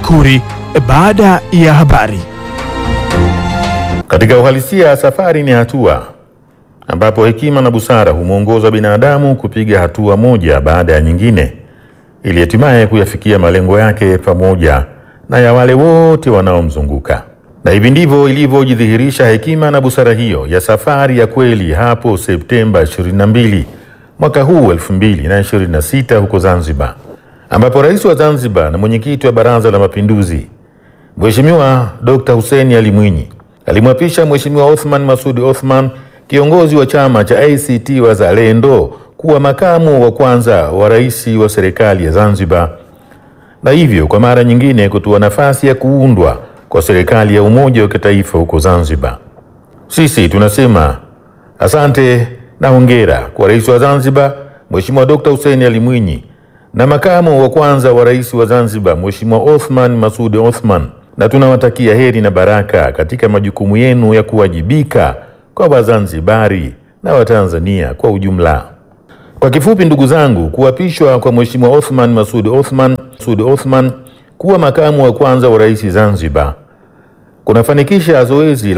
Makuri baada ya habari. Katika uhalisia, safari ni hatua ambapo hekima na busara humwongoza binadamu kupiga hatua moja baada ya nyingine ili hatimaye kuyafikia malengo yake pamoja na ya wale wote wanaomzunguka. Na hivi ndivyo ilivyojidhihirisha hekima na busara hiyo ya safari ya kweli hapo Septemba 22 mwaka huu 2026 huko Zanzibar, ambapo rais wa Zanzibar na mwenyekiti wa Baraza la Mapinduzi Mheshimiwa Dr. Hussein Ali Mwinyi alimwapisha Mheshimiwa Othman Masudi Othman, kiongozi wa chama cha ACT Wazalendo, kuwa makamu wa kwanza wa rais wa serikali ya Zanzibar, na hivyo kwa mara nyingine kutoa nafasi ya kuundwa kwa serikali ya umoja wa kitaifa huko Zanzibar. Sisi tunasema asante na hongera kwa rais wa Zanzibar Mheshimiwa Dr. Hussein Ali Mwinyi na makamu wa kwanza wa rais wa Zanzibar Mheshimiwa Othman Masudi Othman, na tunawatakia heri na baraka katika majukumu yenu ya kuwajibika kwa Wazanzibari na Watanzania kwa ujumla. Kwa kifupi, ndugu zangu, kuapishwa kwa Mheshimiwa Othman Masudi Othman, Masudi Othman kuwa makamu wa kwanza wa rais Zanzibar kunafanikisha zoezi la